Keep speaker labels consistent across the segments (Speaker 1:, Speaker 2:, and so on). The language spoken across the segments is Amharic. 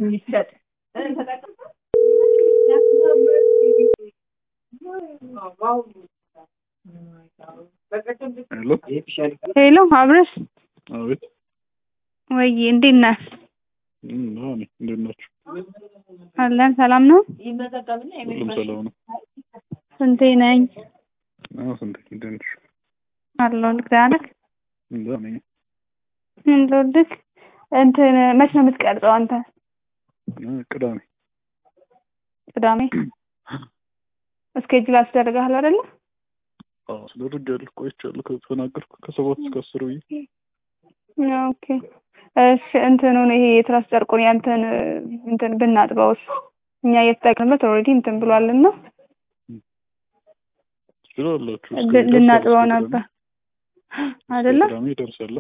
Speaker 1: ይሰጥ
Speaker 2: ሄሎ
Speaker 3: ሄሎ አብረሽ
Speaker 2: አቤት
Speaker 3: ወይ እንዴት ነህ?
Speaker 2: እም፣ አዎ ነኝ። እንዴት ናችሁ?
Speaker 3: አለን ሰላም ነው።
Speaker 2: ሁሉም ሰላም ነው?
Speaker 3: ስንቴ ነኝ
Speaker 2: አዎ ስንት እንዴት ነሽ?
Speaker 3: አለው ልክዳነክ
Speaker 2: እዛ ነኝ።
Speaker 3: እንደውልክ እንትን መች ነው የምትቀርጸው አንተ?
Speaker 2: እ፣ ቅዳሜ
Speaker 3: ቅዳሜ እስኬጁል አስደርገሃል አይደለ?
Speaker 2: አዎ አስደርጌያለሁ። ቆይቻለሁ ከተናገርኩ ከሰባት እስከ አስር ብዬ
Speaker 3: ኦኬ እሺ እንትኑን ይሄ የትራስ ጨርቁን ያንተን እንትን ብናጥበውስ እኛ እየተጠቀምበት ኦልሬዲ እንትን ብሏልና
Speaker 2: ትችላላችሁ። እስከ
Speaker 3: ል-
Speaker 2: ይደርሳል
Speaker 3: ልናጥበው
Speaker 2: እስከ
Speaker 3: ነበር
Speaker 2: ቅዳሜ።
Speaker 3: አይደለ?
Speaker 2: እስከ ቅዳሜ ይደርሳል።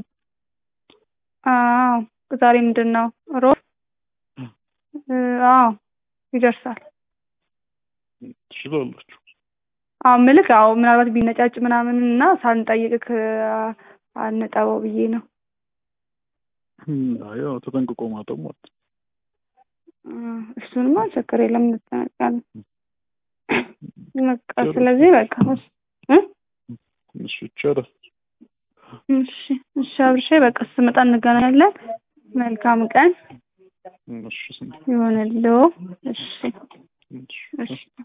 Speaker 3: አዎ ዛሬ ምንድን ነው ሮብ? እ፣ አዎ ይደርሳል።
Speaker 2: ትችላላችሁ።
Speaker 3: አዎ ምልክ አዎ ምናልባት ቢነጫጭ ምናምን እና ሳንጠይቅክ አንጠበው ብዬ ነው።
Speaker 2: እም፣ አይ ያው ተጠንቅቆ ማጠብ ማለት ነው።
Speaker 3: እ፣ እሱንማ ችግር የለም እንጠነቀቃለን። በቃ
Speaker 2: ጥሩ።
Speaker 3: ስለዚህ በቃ እ
Speaker 2: እሺ ይቻላል።
Speaker 3: እሺ እሺ አብርሼ በቃ ስመጣ እንገናኛለን። መልካም ቀን
Speaker 2: እሺ ስንት
Speaker 3: ይሆንልዎ። እሺ
Speaker 2: እሺ
Speaker 3: እሺ